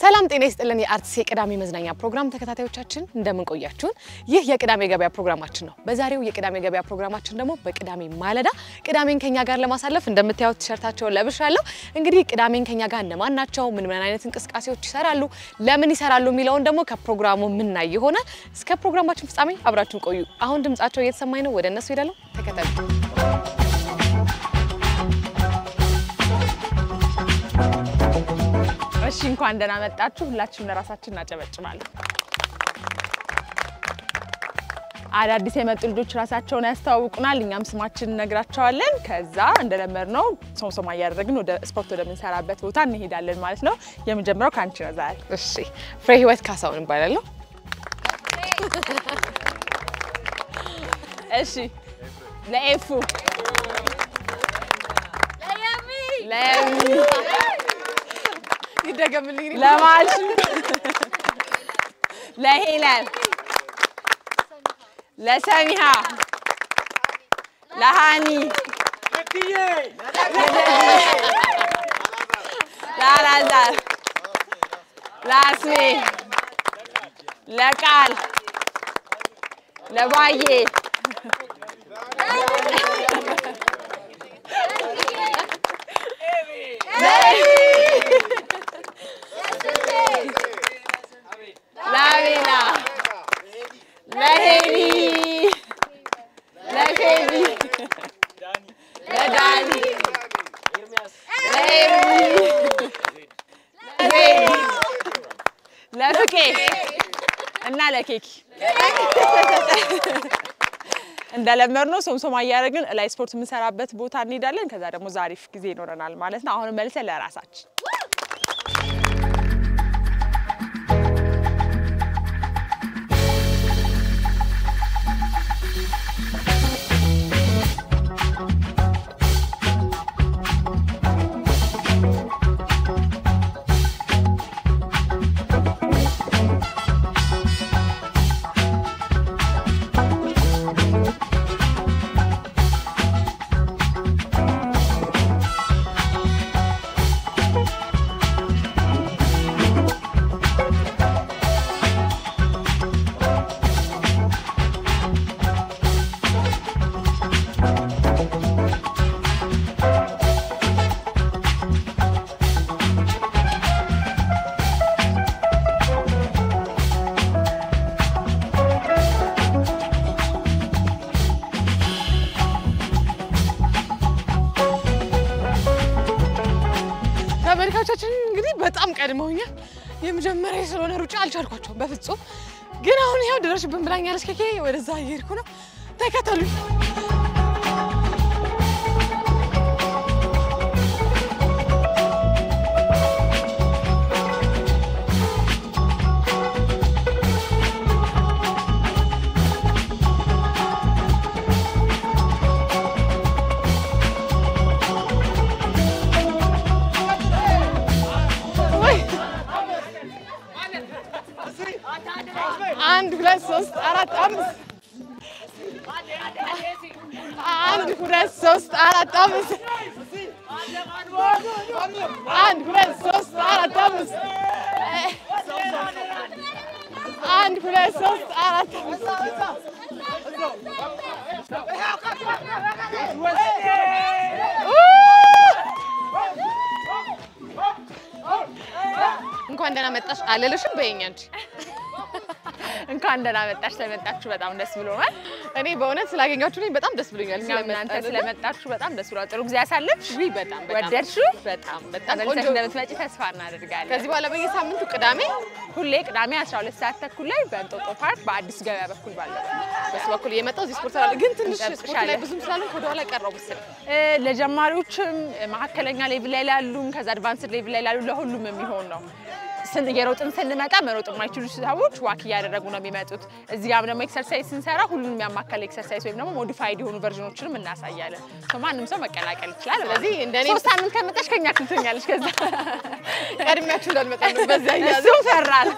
ሰላም ጤና ይስጥልን። የአርትስ የቅዳሜ መዝናኛ ፕሮግራም ተከታታዮቻችን እንደምን ቆያችሁን? ይህ የቅዳሜ ገበያ ፕሮግራማችን ነው። በዛሬው የቅዳሜ ገበያ ፕሮግራማችን ደግሞ በቅዳሜ ማለዳ ቅዳሜን ከኛ ጋር ለማሳለፍ እንደምታዩት ቲሸርታቸውን ለብሻለሁ። እንግዲህ ቅዳሜን ከኛ ጋር እነማን ናቸው፣ ምን ምን አይነት እንቅስቃሴዎች ይሰራሉ፣ ለምን ይሰራሉ የሚለውን ደግሞ ከፕሮግራሙ ምናይ ይሆናል። እስከ ፕሮግራማችን ፍጻሜ አብራችሁን ቆዩ። አሁን ድምጻቸው እየተሰማኝ ነው። ወደ እነሱ ሄዳለሁ። ተከተሉ። እሺ እንኳን ደህና መጣችሁ። ሁላችንም ለራሳችን እናጨበጭባለን። አዳዲስ የመጡ ልጆች ራሳቸውን ያስተዋውቁናል፣ እኛም ስማችን እነግራቸዋለን። ከዛ እንደለመድነው ሶምሶማ እያደረግን ወደ ስፖርት ወደምንሰራበት ቦታ እንሄዳለን ማለት ነው። የመጀመሪያው ከአንቺ ነው ዛሬ። እሺ፣ ፍሬ ህይወት ካሳሁን እባላለሁ። እሺ ለኤፉ ለየሚ ይደገምልኝ። ለማሽ ለሄለን ለሰሚሃ ለሃኒ ለአላዛር ለአስሜ ለቃል ለባዬ ለአቤላ ለሄሊ ለፌቢ ለዳኒ ለኤሚ ለዜድ ለፍቄ እና ለኬኪ እንደለመድነው ሶምሶማ እያደረግን ላይ ስፖርት የምንሰራበት ቦታ እንሄዳለን። ከዛ ደግሞ ዛሪፍ ጊዜ ይኖረናል ማለት ነው። አሁንም መልሰን ለራሳችን ተመልካቾቻችን እንግዲህ በጣም ቀድመውኛል። የመጀመሪያ ስለሆነ ሩጫ አልቻልኳቸውም በፍጹም። ግን አሁን ይኸው ድረሽብን ብላኛለች። ከኬ ወደዛ እየሄድኩ ነው። ተከተሉ። አንድ ሁለት ሶስት አራት አምስት አንድ ሁለት ሶስት አራት አምስት አንድ ሁለት ሶስት አራት አምስት አንድ ሁለት ሶስት አራት እንኳን ደህና መጣሽ አልልሽም በይኝ አንቺ እንኳን ደህና መጣሽ። ስለመጣችሁ በጣም ደስ ብሎናል። እኔ በእውነት ስላገኛችሁ እኔ በጣም ደስ ብሎኛል። እኛም እናንተ ስለመጣችሁ በጣም ደስ ብሏል። ጥሩ ጊዜ ያሳለፍሽ? ውይ በጣም በጣም ወደድሽው? በጣም በጣም ተመልሰሽ ቆንጆ እንደምትመጪ ተስፋ እናደርጋለን። ከዚህ በኋላ በየሳምንቱ ቅዳሜ ሁሌ ቅዳሜ 12 ሰዓት ተኩል ላይ በእንጦጦ ፓርክ በአዲስ ገበያ በኩል ባለው በሱ በኩል እየመጣው እዚህ ስፖርት ስላለ ግን ትንሽ ስፖርት ላይ እንጠብቅሻለን። ብዙም ስላለ ወደኋላ ቀረው መሰለኝ። እ፣ ለጀማሪዎችም መካከለኛ ሌቭል ላይ ላሉም ከዛ አድቫንስድ ሌቭል ላይ ላሉ ለሁሉም የሚሆን ነው። ስን የሮጥን ስንመጣ መሮጥ የማይችሉ ሰዎች ዋክ እያደረጉ ነው የሚመጡት። እዚህ ጋም ደግሞ ኤክሰርሳይዝ ስንሰራ ሁሉንም ያማከለ ኤክሰርሳይዝ ወይም ደግሞ ሞዲፋይድ የሆኑ ቨርዥኖችንም እናሳያለን። ሶ ማንም ሰው መቀላቀል ይችላል። ስለዚህ እንደኔ ሶስት ሳምንት ከመጣሽ ከኛ ክልተኛለች። ከዛ ቀድሚያችሁ እንዳልመጣ ነው በዚያ እያዘ እሱም ፈራል።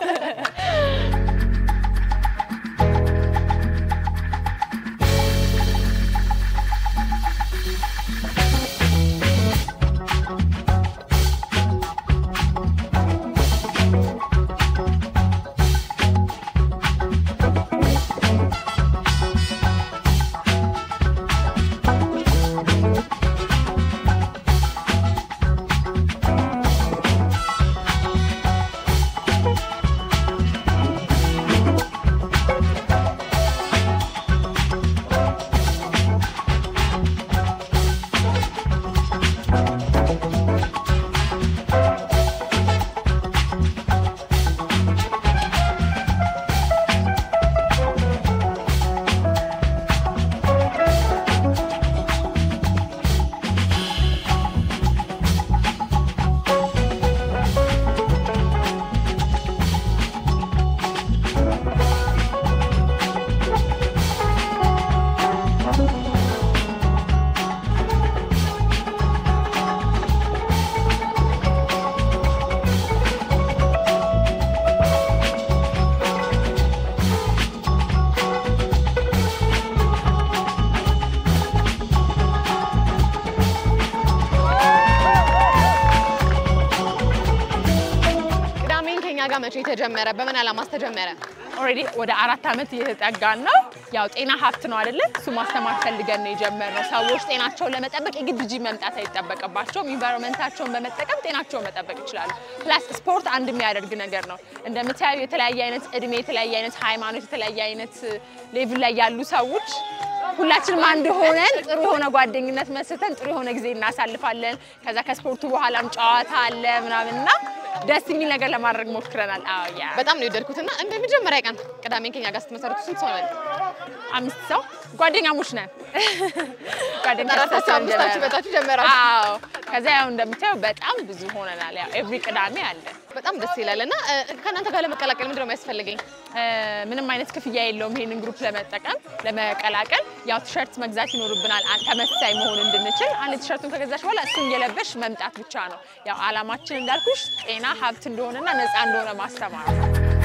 ጋር መቼ ተጀመረ? በምን ዓላማስ ተጀመረ? ኦልሬዲ ወደ አራት ዓመት እየተጠጋን ነው። ያው ጤና ሀብት ነው አይደለ? እሱ ማስተማር ፈልገን ነው የጀመርነው። ሰዎች ጤናቸውን ለመጠበቅ የግድ ጂም መምጣት አይጠበቅባቸውም። ኢንቫይሮንመንታቸውን በመጠቀም ጤናቸውን መጠበቅ ይችላሉ። ፕላስ ስፖርት አንድ የሚያደርግ ነገር ነው። እንደምታዩ የተለያየ አይነት እድሜ፣ የተለያየ አይነት ሃይማኖት፣ የተለያየ አይነት ሌቭል ላይ ያሉ ሰዎች ሁላችንም አንድ ሆነን ጥሩ የሆነ ጓደኝነት መስርተን ጥሩ የሆነ ጊዜ እናሳልፋለን። ከዛ ከስፖርቱ በኋላም ጨዋታ አለ ምናምን እና ደስ የሚል ነገር ለማድረግ ሞክረናል። አዎ ያ በጣም ነው የወደድኩትና እንደ መጀመሪያ ቀን ቅዳሜን ከኛ ጋር ስትመሰርቱ ስንት ሰው ነበር? አምስት ሰው ጓደኛሞች ነን። ጓደኞች ጠራታችሁ አምስታችሁ መጣችሁ ጀመራችሁ? አዎ። ከዛ ያው እንደምታየው በጣም ብዙ ሆነናል። ያው ኤቭሪ ቅዳሜ አለ። በጣም ደስ ይላል። እና እ፣ ከእናንተ ጋር ለመቀላቀል ምንድን ነው የሚያስፈልገኝ? እ፣ ምንም አይነት ክፍያ የለውም ይሄንን ግሩፕ ለመጠቀም ለመቀላቀል። ያው ቲሸርት መግዛት ይኖርብናል አ- ተመሳሳይ መሆን እንድንችል። አንድ ቲሸርቱን ከገዛሽ በኋላ እሱን እየለበሽ መምጣት ብቻ ነው። ያው አላማችን እንዳልኩሽ ጤና ሀብት እንደሆነና ነፃ እንደሆነ ማስተማር ነው።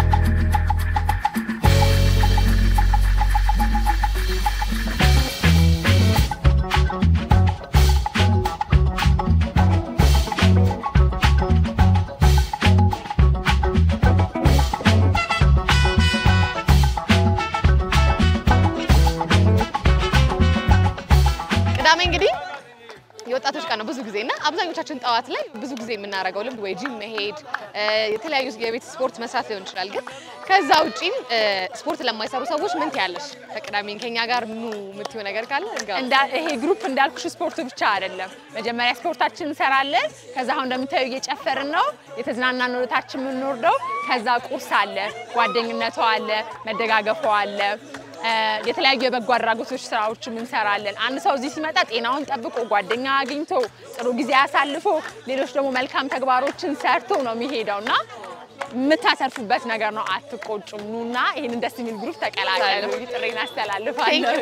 ቅዳሜ እንግዲህ የወጣቶች ቀን ነው ብዙ ጊዜ እና አብዛኞቻችን ጠዋት ላይ ብዙ ጊዜ የምናደርገው ልምድ ወይ ጂም መሄድ እ፣ የተለያዩ የቤት ስፖርት መስራት ሊሆን ይችላል። ግን ከዛ ውጪም እ፣ ስፖርት ለማይሰሩ ሰዎች ምን ትያለሽ? ከቅዳሜን ከኛ ጋር ኑ የምትይው ነገር ካለ እንጋባ። እንዳ- ይሄ ግሩፕ እንዳልኩሽ ስፖርት ብቻ አይደለም። መጀመሪያ ስፖርታችን እንሰራለን። ከዛ አሁን እንደምታዩ እየጨፈርን ነው፣ የተዝናናን ወደታችን የምንወርደው። ከዛ ቁርስ አለ፣ ጓደኝነቷ አለ፣ መደጋገፏ አለ። እ፣ የተለያዩ የበጎ አድራጎቶች ስራዎችም እንሰራለን። አንድ ሰው እዚህ ሲመጣ ጤናውን ጠብቆ ጓደኛ አግኝቶ ጥሩ ጊዜ አሳልፎ ሌሎች ደግሞ መልካም ተግባሮችን ሰርቶ ነው የሚሄደው እና የምታሰርፉበት ነገር ነው። አትቆጩም። ኑና ይህንን ደስ የሚል ግሩፕ ተቀላቀሉ። ጥሬን አስተላልፋለሁ።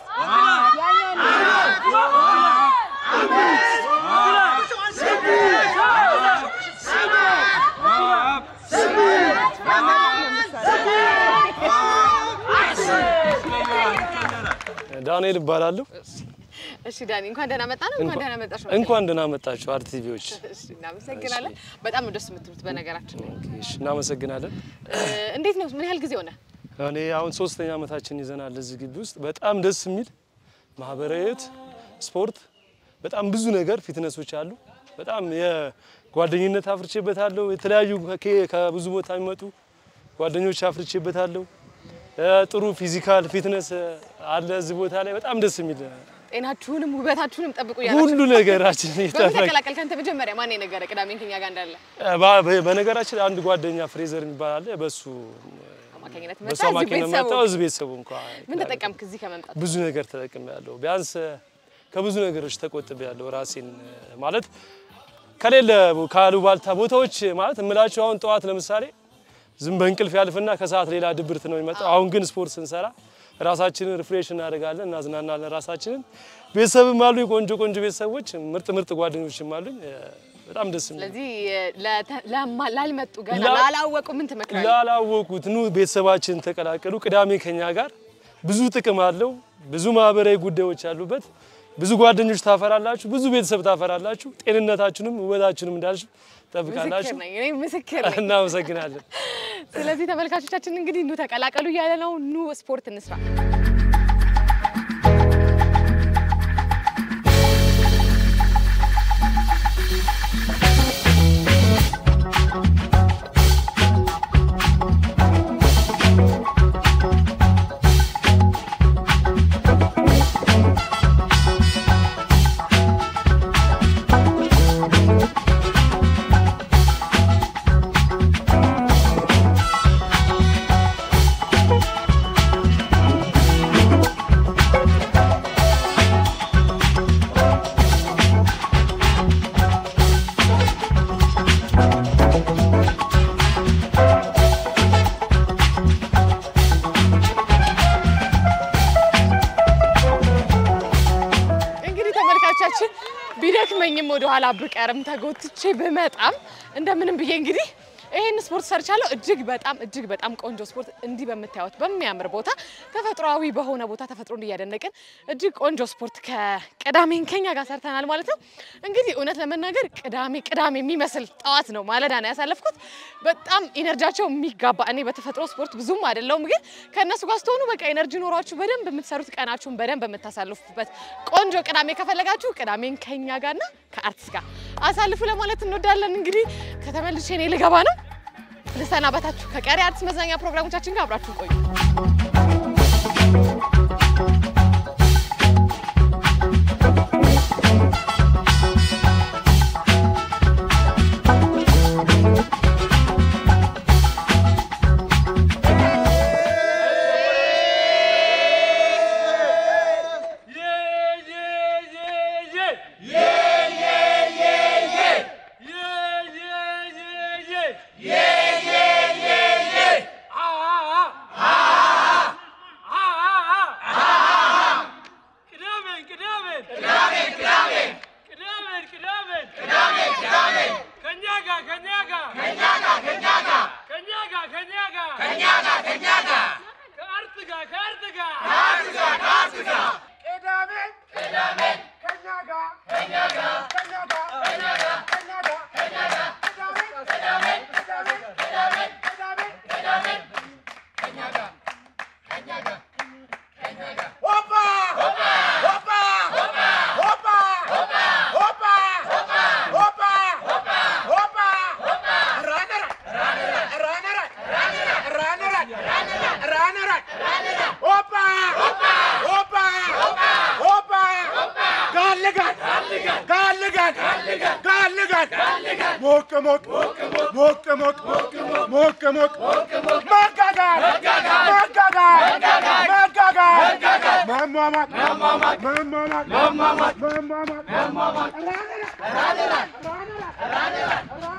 ዳንኤል እባላለሁ። እሺ ዳኒ እንኳን ደህና መጣ ነው። እንኳን ደህና መጣሽ። እንኳን ደህና መጣችሁ አርቲቪዎች። እሺ እናመሰግናለን። በጣም ነው ደስ የምትሉት በነገራችን ላይ። እሺ እናመሰግናለን። እ፣ እንዴት ነው? ምን ያህል ጊዜ ሆነ? እኔ አሁን ሶስተኛ ዓመታችን ይዘናል እዚህ ግቢ ውስጥ በጣም ደስ የሚል ማህበራዊ ህይወት፣ ስፖርት፣ በጣም ብዙ ነገር ፊትነሶች አሉ። በጣም የጓደኝነት አፍርቼበታለሁ። የተለያዩ ከ- ከብዙ ቦታ የሚመጡ ጓደኞች አፍርቼበታለሁ። እ፣ ጥሩ ፊዚካል ፊትነስ አለ እዚህ ቦታ ላይ በጣም ደስ የሚል ጤናችሁንም ውበታችሁንም ጠብቁ እያላችሁ ሁሉ ነገራችን በምን እየጠበቀ ተቀላቀልክ አንተ? መጀመሪያ ማን የነገረ ቅዳሜን ከኛ ጋር እንዳለ ባ- በ- በነገራችን አንድ ጓደኛ ፍሬዘር የሚባል አለ። በሱ አማካኝነት መጣ። በሱ እዚህ አማካኝነት ቤተሰቡ መጣሁ። እዚህ ቤተሰቡ እንኳ ምን ተጠቀምክ እዚህ ከመምጣት? ብዙ ነገር ተጠቅሜያለሁ። ቢያንስ ከብዙ ነገሮች ተቆጥቤያለሁ። ራሴን ማለት ከሌለ ካሉባልታ ቦታዎች ማለት እምላቸው አሁን ጠዋት ለምሳሌ ዝም በእንቅልፍ ያልፍና ከሰዓት ሌላ ድብርት ነው የሚመጣው። አሁን ግን ስፖርት ስንሰራ ራሳችንን ሪፍሬሽ እናደርጋለን፣ እናዝናናለን ራሳችንን። ቤተሰብም አሉኝ፣ ቆንጆ ቆንጆ ቤተሰቦች፣ ምርጥ ምርጥ ጓደኞችም አሉኝ። በጣም ደስ የሚል ስለዚህ ለተ- ለማ- ላልመጡ ገና ላ- ላላወቁ ምን ትመክራለህ? ላላወቁት ኑ ቤተሰባችን ተቀላቀሉ። ቅዳሜ ከኛ ጋር ብዙ ጥቅም አለው። ብዙ ማህበራዊ ጉዳዮች አሉበት። ብዙ ጓደኞች ታፈራላችሁ፣ ብዙ ቤተሰብ ታፈራላችሁ። ጤንነታችሁንም ውበታችሁንም እንዳልሽ ምስክር ጠብቃላችሁ። ነኝ እኔ ምስክር ነኝ። እናመሰግናለን። ስለዚህ ተመልካቾቻችን እንግዲህ ኑ ተቀላቀሉ እያለ ነው። ኑ ስፖርት እንስራ። እንግዲህ ተመልካቾቻችን ቢደክመኝም ወደ ኋላ ብቀርም ተጎትቼ ብመጣም እንደምንም ብዬ እንግዲህ ይህን ስፖርት ሰርቻለሁ። እጅግ በጣም እጅግ በጣም ቆንጆ ስፖርት እንዲህ በምታዩት በሚያምር ቦታ ተፈጥሯዊ በሆነ ቦታ ተፈጥሮን እያደነቅን እጅግ ቆንጆ ስፖርት ከቅዳሜን ከኛ ጋር ሰርተናል ማለት ነው። እንግዲህ እውነት ለመናገር ቅዳሜ ቅዳሜ የሚመስል ጠዋት ነው ማለዳ ነው ያሳለፍኩት። በጣም ኢነርጂያቸው የሚጋባ እኔ በተፈጥሮ ስፖርት ብዙም አይደለሁም፣ ግን ከእነሱ ጋር ስትሆኑ በቃ ኤነርጂ ኖሯችሁ በደንብ የምትሰሩት ቀናችሁን በደንብ የምታሳልፉበት ቆንጆ ቅዳሜ ከፈለጋችሁ ቅዳሜን ከኛ ጋርና ከአርቲስት ጋር አሳልፉ ለማለት እንወዳለን። እንግዲህ ከተመልሼ እኔ ልገባ ነው። ልሰናበታችሁ። ከቀሪ አርቲስት መዝናኛ ፕሮግራሞቻችን ጋር አብራችሁ ቆዩ። ሞቅ ሞቅ ሞቅ ሞቅ ሞቅ ሞቅ መጋጋር መጋጋር መጋጋር መሟሟቅ መሟሟቅ መሟሟቅ